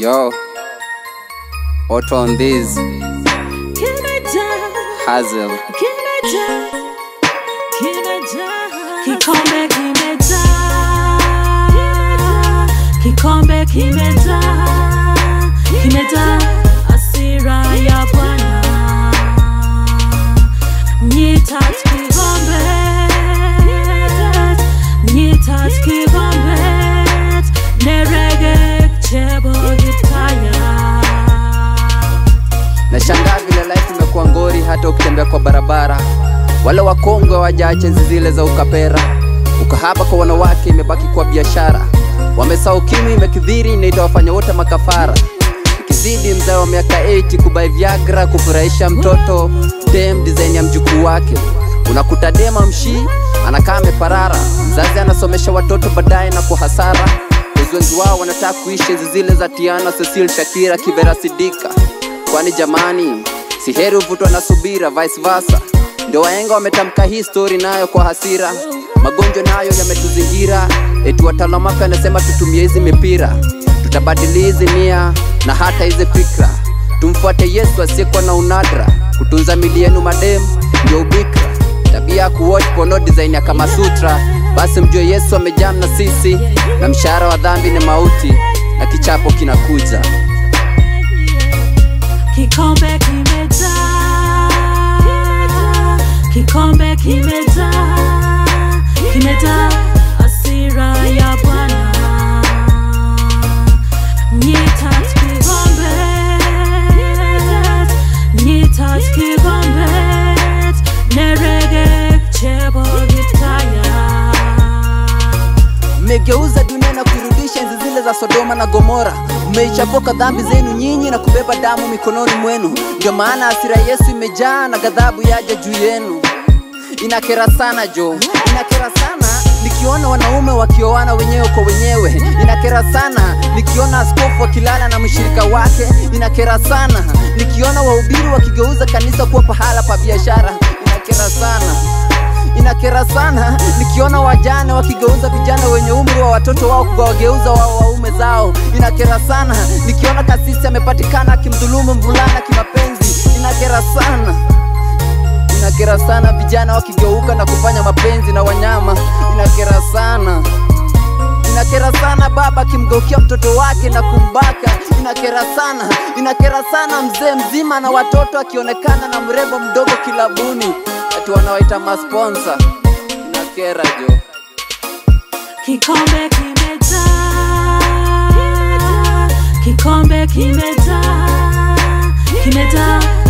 Yo, auto on this Hazel. Kikombe kimejaa, kikombe kimejaa, kimejaa hasira ya Bwana. Nyitat kikombe, nyitat kikombe, nerege chebo gitaya. Nashangaa vile life imekuwa ngori, hata ukitembea kwa barabara. Wale wakongwe wajaache enzi zile za ukapera. Ukahaba kwa wanawake imebaki kwa biashara. Wamesahau ukimwi imekithiri na itawafanya wote makafara. Ikizidi mzee wa miaka 80 kubai Viagra kufurahisha mtoto dem design ya mjukuu wake. Unakuta dema mshii anakaa ameparara, mzazi anasomesha watoto baadaye na kwa hasara. Wezi wengi wao wanataka kuishi enzi zile za Tiana, Cecil, Shakira, Kibera, Sidika kwani jamani, si heri uvutwa na subira, vice versa. Ndio wahenga wametamka hii story nayo kwa hasira. Magonjwa nayo yametuzingira, eti wataalamu afya anasema tutumie hizi mipira, tutabadili hizi nia na hata hizi fikra. Tumfuate Yesu asiyekuwa na unadra, kutunza mili yenu madem ndio ubikra, tabia ya kuwatch porno design ya kama sutra. Basi mjue Yesu amejam na sisi, na mshahara wa dhambi ni mauti, na kichapo kinakuja. Kikombe kimejaa, kikombe kimejaa, kimejaa hasira ya Bwana. Nyitat kikombe, nyitat kikombe, nerege chebo gitaya. mmegeuza dunia na kuirudisha enzi zile za Sodoma na Gomora. Mmeichapoka dhambi zenu nyinyi na kubeba damu mikononi mwenu. Ndio maana hasira ya Yesu imejaa na ghadhabu yaja juu yenu. Inakera sana jo, inakera sana nikiona wanaume wakioana wenyewe kwa wenyewe. Inakera sana nikiona askofu akilala na mshirika wake. Inakera sana nikiona wahubiri wakigeuza kanisa kuwa pahala pa biashara. Inakera sana inakera sana nikiona wajane wakigeuza vijana wenye umri wa watoto wao kuwageuza wao waume zao. Inakera sana nikiona kasisi amepatikana akimdhulumu mvulana kimapenzi. Inakera sana, inakera sana vijana wakigeuka na kufanya mapenzi na wanyama. Inakera sana inakera sana baba akimgeukia mtoto wake na kumbaka. Inakera sana, inakera sana mzee mzima na watoto akionekana na mrembo mdogo kilabuni, ati wanawaita masponsa. Inakera jo. Kikombe kimejaa, kikombe kimejaa, kimejaa